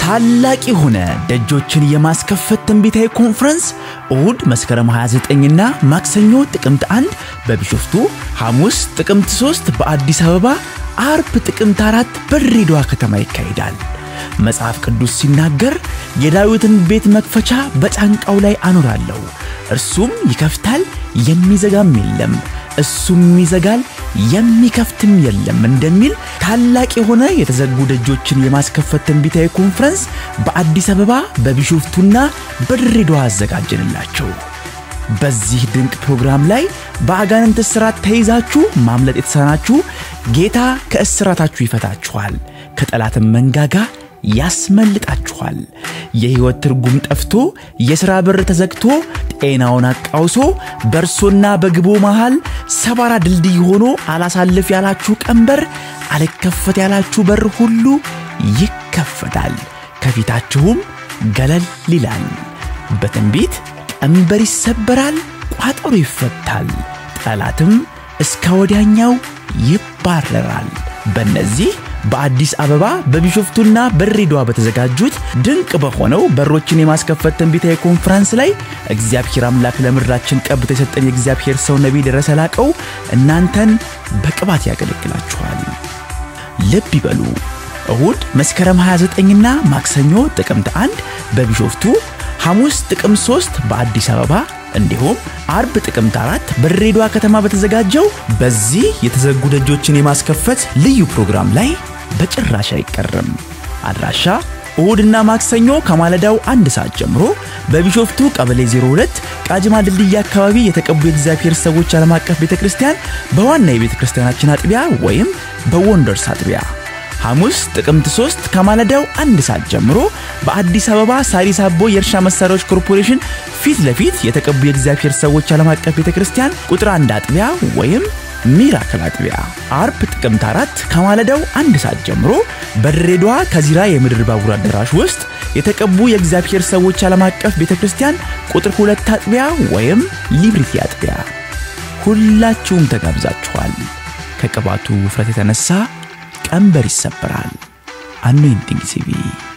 ታላቅ የሆነ ደጆችን የማስከፈት ትንቢታዊ ኮንፈረንስ እሁድ መስከረም 29ና ማክሰኞ ጥቅምት 1 በቢሾፍቱ፣ ሐሙስ ጥቅምት 3 በአዲስ አበባ፣ አርብ ጥቅምት 4 በድሬዳዋ ከተማ ይካሄዳል። መጽሐፍ ቅዱስ ሲናገር የዳዊትን ቤት መክፈቻ በጫንቃው ላይ አኖራለሁ፣ እርሱም ይከፍታል፣ የሚዘጋም የለም፣ እሱም ይዘጋል፣ የሚከፍትም የለም እንደሚል ታላቅ የሆነ የተዘጉ ደጆችን የማስከፈት ትንቢታዊ ኮንፈረንስ በአዲስ አበባ በቢሾፍቱና በድሬዳዋ አዘጋጀንላቸው። በዚህ ድንቅ ፕሮግራም ላይ በአጋንንት እስራት ተይዛችሁ ማምለጥ የተሳናችሁ ጌታ ከእስራታችሁ ይፈታችኋል፣ ከጠላትም መንጋጋ ያስመልጣችኋል። የሕይወት ትርጉም ጠፍቶ የሥራ በር ተዘግቶ ጤናውን አቃውሶ በእርሶና በግቦ መሃል ሰባራ ድልድይ ሆኖ አላሳልፍ ያላችሁ ቀንበር፣ አልከፈት ያላችሁ በር ሁሉ ይከፈታል፣ ከፊታችሁም ገለል ይላል። በትንቢት ቀንበር ይሰበራል፣ ቋጠሮ ይፈታል፣ ጠላትም እስከ ወዲያኛው ይባረራል። በእነዚህ በአዲስ አበባ በቢሾፍቱና በድሬዳዋ በተዘጋጁት ድንቅ በሆነው በሮችን የማስከፈት ትንቢታዊ ኮንፈረንስ ላይ እግዚአብሔር አምላክ ለምድራችን ቀብቶ የሰጠን የእግዚአብሔር ሰው ነቢይ ደረሰ ላቀው እናንተን በቅባት ያገለግላችኋል። ልብ ይበሉ። እሁድ መስከረም 29ና ማክሰኞ ጥቅምት 1 በቢሾፍቱ፣ ሐሙስ ጥቅምት 3 በአዲስ አበባ እንዲሁም አርብ ጥቅምት አራት በድሬዳዋ ከተማ በተዘጋጀው በዚህ የተዘጉ ደጆችን የማስከፈት ልዩ ፕሮግራም ላይ በጭራሽ አይቀርም። አድራሻ እሁድና ማክሰኞ ከማለዳው አንድ ሰዓት ጀምሮ በቢሾፍቱ ቀበሌ 02 ቃጅማ ድልድይ አካባቢ የተቀቡ የእግዚአብሔር ሰዎች ዓለም አቀፍ ቤተ ክርስቲያን በዋና የቤተ ክርስቲያናችን አጥቢያ ወይም በወንደርስ አጥቢያ ሐሙስ ጥቅምት 3 ከማለዳው አንድ ሰዓት ጀምሮ በአዲስ አበባ ሳሪስ አቦ የእርሻ መሳሪያዎች ኮርፖሬሽን ፊት ለፊት የተቀቡ የእግዚአብሔር ሰዎች ዓለም አቀፍ ቤተ ክርስቲያን ቁጥር አንድ አጥቢያ ወይም ሚራክል አጥቢያ። አርብ ጥቅምት 4 ከማለዳው አንድ ሰዓት ጀምሮ በድሬዳዋ ከዚራ የምድር ባቡር አዳራሽ ውስጥ የተቀቡ የእግዚአብሔር ሰዎች ዓለም አቀፍ ቤተ ክርስቲያን ቁጥር ሁለት አጥቢያ ወይም ሊብሪቲ አጥቢያ። ሁላችሁም ተጋብዛችኋል። ከቅባቱ ውፍረት የተነሳ ቀንበር ይሰበራል። አኖይንቲንግ ሲቪ